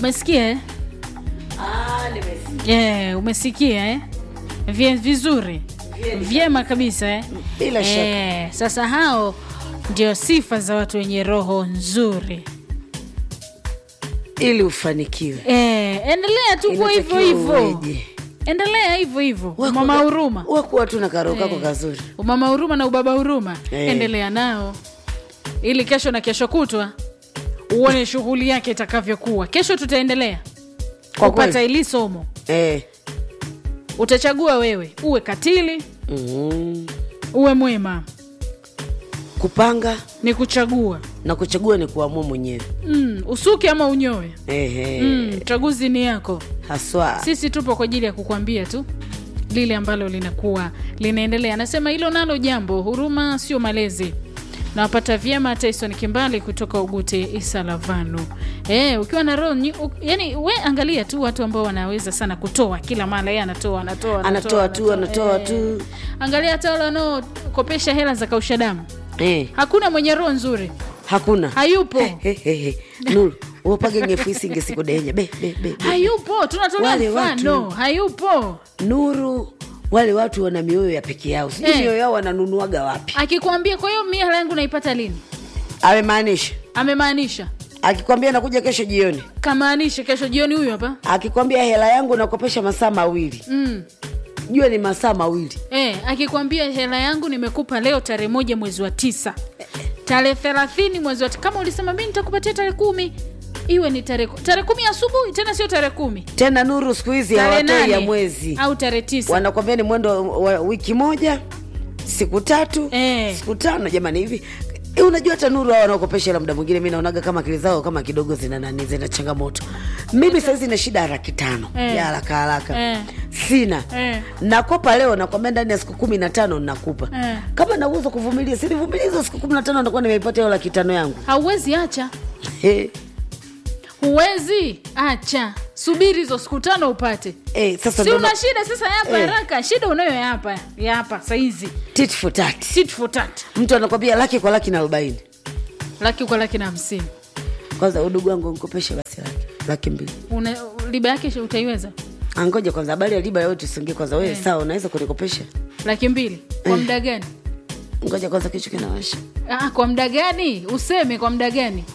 umesikia eh? Ah, nimesikia. yeah, umesikia eh? Vye, vizuri vyema kabisa eh? Bila shaka. Eh, sasa hao ndio sifa za watu wenye roho nzuri ili ufanikiwe eh, endelea tu kuwa hivyo Inatakiwa hivyo uweje? endelea hivyo hivyo Wewe mama kuwa- huruma wewe kuwa tu na karo kako Eh. kazuri umama huruma na ubaba huruma Eh. endelea nao ili kesho na kesho kutwa uone shughuli yake itakavyokuwa kesho tutaendelea Kwa kupata kweli. ili somo eh. utachagua wewe uwe katili mm. uwe mwema kupanga ni kuchagua na kuchagua ni kuamua mwenyewe mm, usuke ama unyoe Ehe. mm, chaguzi ni yako haswa sisi tupo kwa ajili ya kukwambia tu lile ambalo linakuwa linaendelea anasema hilo nalo jambo huruma sio malezi nawapata vyema tyson kimbali kutoka ugute isalavanu e, ukiwa na roho nyi- u- yani we angalia tu watu ambao wanaweza sana kutoa kila mara ye anatoa anatoa Anatoa tu, anatoa Eh. tu. angalia hata wale wanaokopesha hela za kausha damu eh. hakuna mwenye roho nzuri hakuna hayupo He, he, he. nuru upage ngefuisi ngesikudenya be, be, be, be. hayupo tunatolea Wale mfano watu- hayupo nuru wale watu wana mioyo ya peke yao sijui Eh. mioyo yao wananunuaga wapi akikwambia kwa hiyo mia hela yangu naipata lini amemaanisha amemaanisha akikwambia nakuja kesho jioni kamaanisha kesho jioni huyu hapa akikwambia hela yangu nakopesha masaa mawili mm. jua ni masaa mawili e, akikwambia hela yangu nimekupa leo tarehe moja mwezi wa tisa tarehe thelathini mwezi wa ti- kama ulisema mi nitakupatia tarehe kumi iwe ni tarehe ku- tarehe kumi asubuhi tena sio tarehe kumi tena nuru siku hizi tarehe hawatoi ya nane mwezi au tarehe tisa wanakwambia ni mwendo wa wiki moja siku tatu Eh. siku tano jamani hivi Eh, unajua hata nuru hao wanaokopesha hela muda mwingine mi naonaga kama akili zao kama kidogo zina nani zina changamoto mimi sahizi na shida ya laki tano Eh. ya haraka haraka Eh. sina Eh. nakopa leo nakwambia ndani ya siku kumi na tano nakupa Eh. kama na uwezo kuvumilia sinivumilia hizo siku kumi na tano nakuwa nimeipata hiyo laki tano yangu hauwezi acha Eh. huwezi acha subiri hizo siku tano upate Eh, sasa si ndo una na- shida sasa yapa Eh. haraka shida unayo yapa yapa saizi tit for tat. tit for tat mtu anakwambia laki kwa laki na arobaini laki kwa laki na hamsini kwanza udugu wangu nkopeshe basi laki laki mbili Una- riba yake utaiweza angoja kwanza habari ya riba yote usingie kwanza wewe sawa unaweza kunikopesha laki mbili kwa muda gani ngoja kwanza kichwa kinawasha ah, kwa muda gani useme kwa muda gani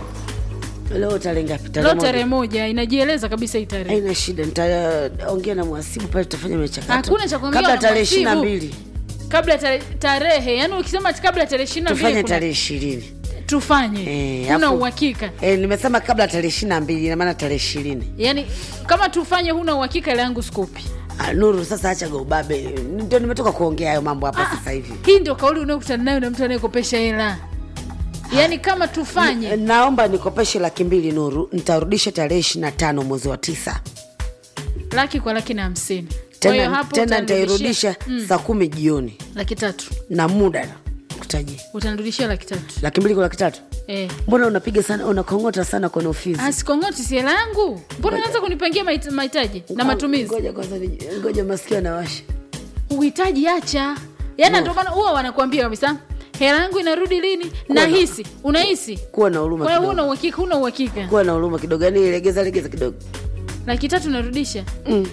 leo tarehe ngapi leo tarehe tarehe moja moja inajieleza kabisa hii tarehe haina shida nitaongea na mwasibu pale tutafanya michakato Hakuna cha kuongea kabla na tarehe ishirini na mwasibu. mbili kabla tare- tarehe yani ukisema ati kabla tarehe ishirini na mbili tufanye kuna- tarehe ishirini tufanye Eh, huna afu- uhakika Eh, nimesema kabla tarehe ishirini na mbili inamaana tarehe ishirini yani kama tufanye huna uhakika ile yangu skupi Ah, nuru sasa achaga ubabe ndio nimetoka kuongea hayo mambo hapa Ah, sasa hivi hii ndio kauli unayokutana nayo na mtu anayekopesha hela yaani kama tufanye naomba nikopeshe laki mbili nuru nitarudisha tarehe ishirini na tano mwezi wa tisa laki kwa laki na hamsini Kwa hiyo tena, hapo tena utanirudishia- nitairudisha saa kumi jioni laki tatu na muda kutajia utanirudishia laki tatu laki mbili kwa laki tatu eh. mbona unapiga sana unakongota sana kwenye ofisi asikongoti si hela yangu mbona naanza kunipangia mahit- mahitaji na matumizi ngoja kwanza ni- ngoja masikio anawasha uhitaji acha yaani ndio maana huwa wanakuambia kabisa hela yangu inarudi lini nahisi unahisi kuwa na huruma wewe kidogo huna uhakika huna uhakika kuwa na huruma kidogo yani legeza legeza kidogo laki tatu narudisha mm.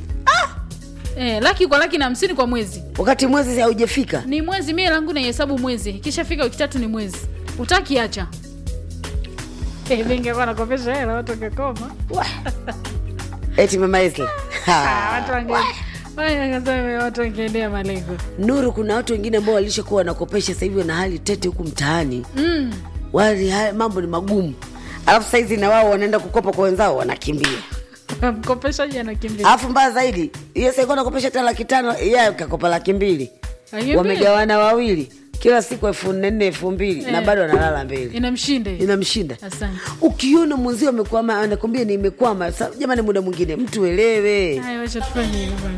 eh, laki kwa laki na hamsini kwa mwezi wakati mwezi haujafika ni mwezi mie langu naihesabu mwezi ikishafika wiki tatu ni mwezi utaki acha Eh, mi ngekuwa nakopesha hela watu wangekoma eti mama Esle. Ah, Ha. watu wange- wangesema watu wangeendea malengo nuru kuna watu wengine ambao walishakuwa wanakopesha sasa hivi wana hali tete huku mtaani mm. wali haya mambo ni magumu alafu saizi na wao wanaenda kukopa kwa wenzao wanakimbia mkopeshaji anakimbia alafu mbaya zaidi yes alikuwa nakopesha hata laki tano yeye kakopa laki mbili Akimbia. wamegawana wawili kila siku elfu nne nne elfu mbili na Eh. bado analala mbele inamshinda hiyo. inamshinda asante ukiona mwenzio amekwama anakwambia nimekwama Sa- jamani muda mwingine mtu elewe haya wacha tufanye hivyo bwana.